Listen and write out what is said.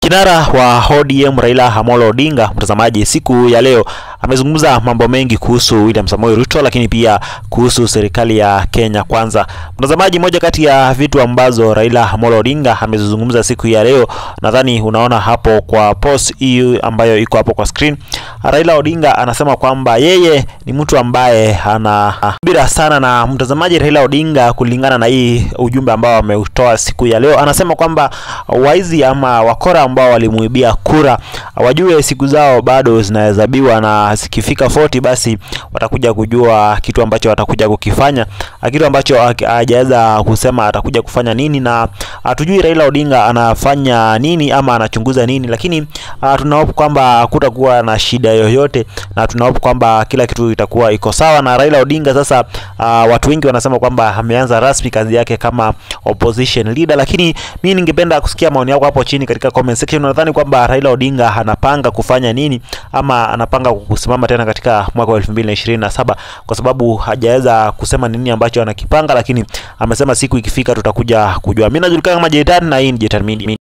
Kinara wa ODM Raila Amolo Odinga, mtazamaji, siku ya leo amezungumza mambo mengi kuhusu William Samoei Ruto, lakini pia kuhusu serikali ya Kenya Kwanza. Mtazamaji, moja kati ya vitu ambazo Raila Amolo Odinga amezungumza siku ya leo, nadhani unaona hapo kwa post hii ambayo iko hapo kwa screen. Raila Odinga anasema kwamba yeye ni mtu ambaye ana bila sana na mtazamaji. Raila Odinga, kulingana na hii ujumbe ambao ameutoa siku ya leo, anasema kwamba waizi ama wakora ambao walimuibia kura wajue siku zao bado zinahesabiwa, na zikifika 40 basi watakuja kujua kitu ambacho watakuja kukifanya, kitu ambacho hajaweza kusema atakuja kufanya nini, na hatujui Raila Odinga anafanya nini ama anachunguza nini, lakini tunahope kwamba kutakuwa na shida yoyote, na tunahope kwamba kila kitu itakuwa iko sawa na Raila Odinga. Sasa uh, watu wengi wanasema kwamba ameanza rasmi kazi yake kama opposition leader, lakini mimi ningependa kusikia maoni yako hapo chini katika comment section. Unadhani kwamba Raila Odinga anapanga kufanya nini ama anapanga kusimama tena katika mwaka wa 2027 kwa sababu hajaweza kusema nini ambacho anakipanga, lakini amesema siku ikifika tutakuja kujua. Mimi najulikana kama Jetan na hii ni Jetan Media.